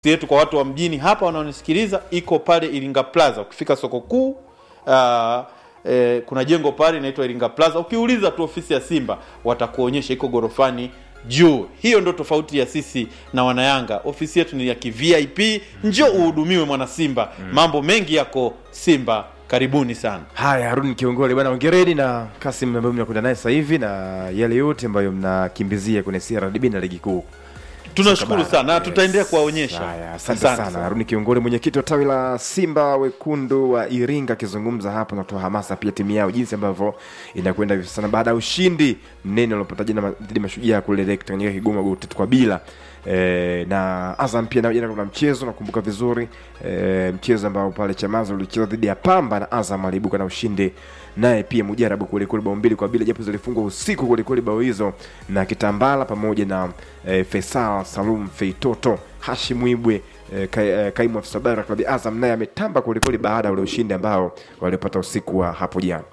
yetu kwa watu wa mjini hapa wanaonisikiliza iko pale Iringa Plaza. Ukifika soko kuu uh, eh, kuna jengo pale inaitwa Iringa Plaza. Ukiuliza tu ofisi ya Simba watakuonyesha iko gorofani juu. Hiyo ndo tofauti ya sisi na wanayanga. Ofisi yetu ni ya kivip, njoo uhudumiwe mwana Simba. Mambo mengi yako Simba, karibuni sana. Haya, Haruni Kiongole bwana, ongereni na Kasim ambayo mnakwenda naye sasa hivi na yale yote ambayo mnakimbizia kwenye CRDB na ligi kuu. Tunashukuru Soka sana bara. na tutaendelea kuwaonyesha. Haya, asante sana Haruni Kiongole, mwenyekiti wa tawi la Simba wekundu wa Iringa, akizungumza hapa na kutoa hamasa pia timu yao jinsi ambavyo inakwenda hivi sasa baada ya ushindi mnene uliopata jana ma- dhidi ya Mashujaa kule Lake Tanganyika Kigoma goli tatu kwa bila. E, na Azam pia nao jana kuna mchezo nakumbuka vizuri e, mchezo ambao pale Chamazi ulicheza dhidi ya Pamba na Azam aliibuka na ushindi naye pia Mujarabu kwelikweli bao mbili kwa bila, japo zilifungwa usiku kwelikweli bao hizo na Kitambala pamoja na e, Faisal Salum Feitoto Hashim Ibwe e, ka, e, kaimu afisa habari wa klabu ya Azam naye ametamba kwelikweli baada ya ule ushindi ambao walipata usiku wa hapo jana.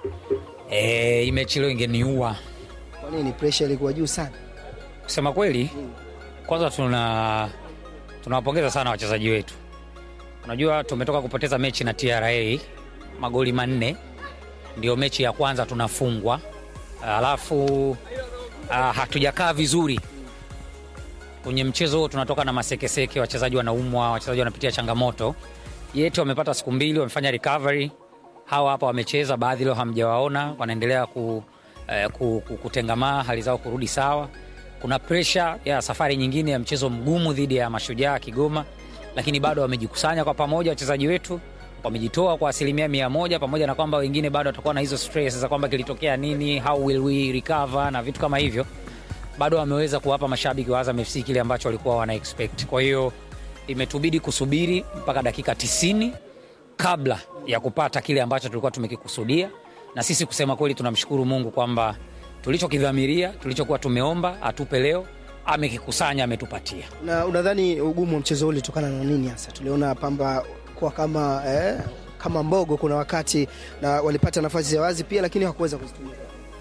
E, hii mechi leo ingeniua Kwa nini pressure ilikuwa juu sana? kusema kweli. Kwanza tuna tunawapongeza sana wachezaji wetu. Unajua tumetoka kupoteza mechi na TRA magoli manne, ndio mechi ya kwanza tunafungwa, alafu ah, hatujakaa vizuri kwenye mchezo huo. Tunatoka na masekeseke, wachezaji wanaumwa, wachezaji wanapitia changamoto. Yetu wamepata siku mbili, wamefanya recovery. Hawa hapa wamecheza, baadhi leo hamjawaona, wanaendelea ku, eh, ku, ku, kutengamaa, hali zao kurudi sawa. Kuna presha ya safari nyingine ya mchezo mgumu dhidi ya Mashujaa Kigoma, lakini bado wamejikusanya kwa pamoja, wachezaji wetu wamejitoa kwa asilimia mia moja, pamoja na kwamba wengine bado watakuwa na hizo stress za kwamba kilitokea nini, how will we recover na vitu kama hivyo bado wameweza kuwapa mashabiki wa Azam FC kile ambacho walikuwa wana expect. Kwa hiyo imetubidi kusubiri mpaka dakika 90 kabla ya kupata kile ambacho tulikuwa tumekikusudia, na sisi kusema kweli tunamshukuru Mungu kwamba tulichokidhamiria, tulichokuwa tumeomba atupe leo, amekikusanya, ametupatia. Na unadhani ugumu wa mchezo huu ulitokana na nini hasa? Tuliona Pamba kuwa kama eh, kama mbogo kuna wakati na walipata nafasi ya wazi pia, lakini hawakuweza kuzitumia.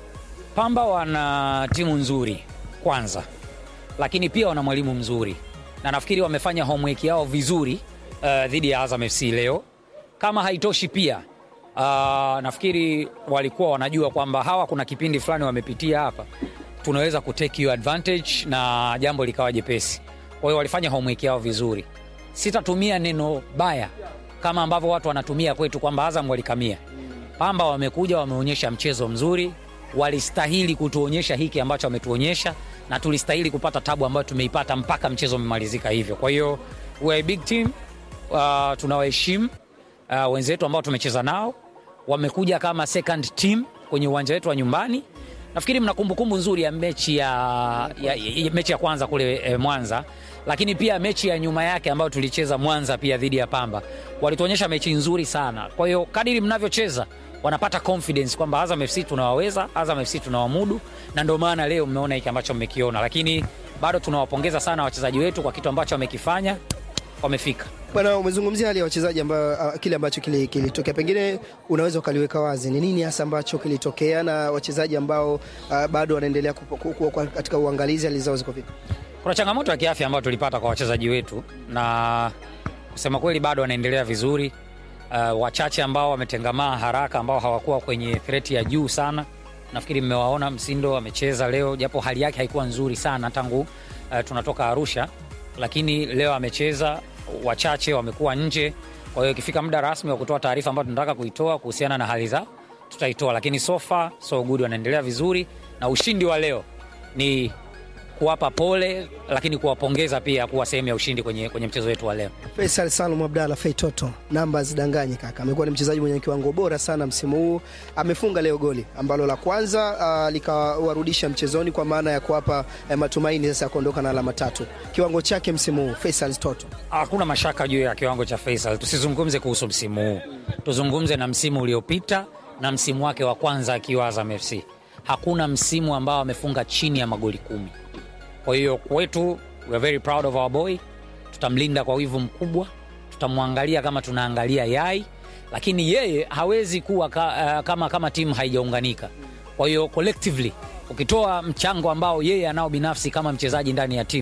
Pamba wana timu nzuri kwanza, lakini pia wana mwalimu mzuri, na nafikiri wamefanya homework yao vizuri uh, dhidi ya Azam FC leo. Kama haitoshi pia uh, nafikiri walikuwa wanajua kwamba hawa kuna kipindi fulani wamepitia hapa, tunaweza kutake hiyo advantage na jambo likawa jepesi. Kwa hiyo walifanya homework yao vizuri. Sitatumia neno baya kama ambavyo watu wanatumia kwetu kwamba Azam walikamia. Pamba wamekuja wameonyesha mchezo mzuri, walistahili kutuonyesha hiki ambacho wametuonyesha, na tulistahili kupata tabu ambayo tumeipata mpaka mchezo umemalizika hivyo. Kwa hiyo we are a big team uh, tunawaheshimu uh, wenzetu ambao tumecheza nao, wamekuja kama second team kwenye uwanja wetu wa nyumbani. Nafikiri mna kumbukumbu nzuri ya mechi ya, ya, ya, mechi ya kwanza kule eh, Mwanza, lakini pia mechi ya nyuma yake ambayo tulicheza Mwanza pia dhidi ya Pamba, walituonyesha mechi nzuri sana. Kwa hiyo kadiri mnavyocheza wanapata confidence kwamba Azam FC tunawaweza, Azam FC tunawamudu, na ndio maana leo mmeona hiki ambacho mmekiona, lakini bado tunawapongeza sana wachezaji wetu kwa kitu ambacho wamekifanya, wamefika. Bwana, umezungumzia hali ya wachezaji ambao uh, kile ambacho kili- kilitokea, pengine unaweza ukaliweka wazi ni nini hasa ambacho kilitokea na wachezaji ambao uh, bado wanaendelea kupo- ku- ku- ku- katika uangalizi, hali zao ziko vipi? Kuna changamoto ya kiafya ambayo tulipata kwa wachezaji wetu, na kusema kweli bado wanaendelea vizuri. Uh, wachache ambao wametengamaa haraka, ambao hawakuwa kwenye threat ya juu sana, nafikiri mmewaona. Msindo amecheza leo, japo hali yake haikuwa nzuri sana tangu uh, tunatoka Arusha, lakini leo amecheza. Wachache wamekuwa nje, kwa hiyo ikifika muda rasmi wa kutoa taarifa ambayo tunataka kuitoa kuhusiana na hali zao tutaitoa, lakini so far so good, wanaendelea vizuri, na ushindi wa leo ni kuwapa pole lakini kuwapongeza pia kuwa sehemu ya ushindi kwenye, kwenye mchezo wetu wa leo. Faisal Salum Abdalla Feitoto, namba zidanganye kaka, amekuwa ni mchezaji mwenye kiwango bora sana msimu huu. Amefunga leo goli ambalo la kwanza uh, likawarudisha mchezoni kwa maana ya kuwapa eh, matumaini sasa ya kuondoka na alama tatu. Kiwango chake msimu huu Faisal Toto Hakuna mashaka juu ya kiwango cha Faisal. Tusizungumze kuhusu msimu huu, tuzungumze na msimu uliopita na msimu wake wa kwanza akiwa Azam FC. Hakuna msimu ambao amefunga chini ya magoli kumi. Kwa hiyo kwetu, we are very proud of our boy. Tutamlinda kwa wivu mkubwa, tutamwangalia kama tunaangalia yai, lakini yeye hawezi kuwa ka, uh, kama, kama timu haijaunganika. Kwa hiyo collectively, ukitoa mchango ambao yeye anao binafsi kama mchezaji ndani ya timu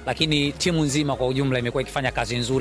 lakini timu nzima kwa ujumla imekuwa ikifanya kazi nzuri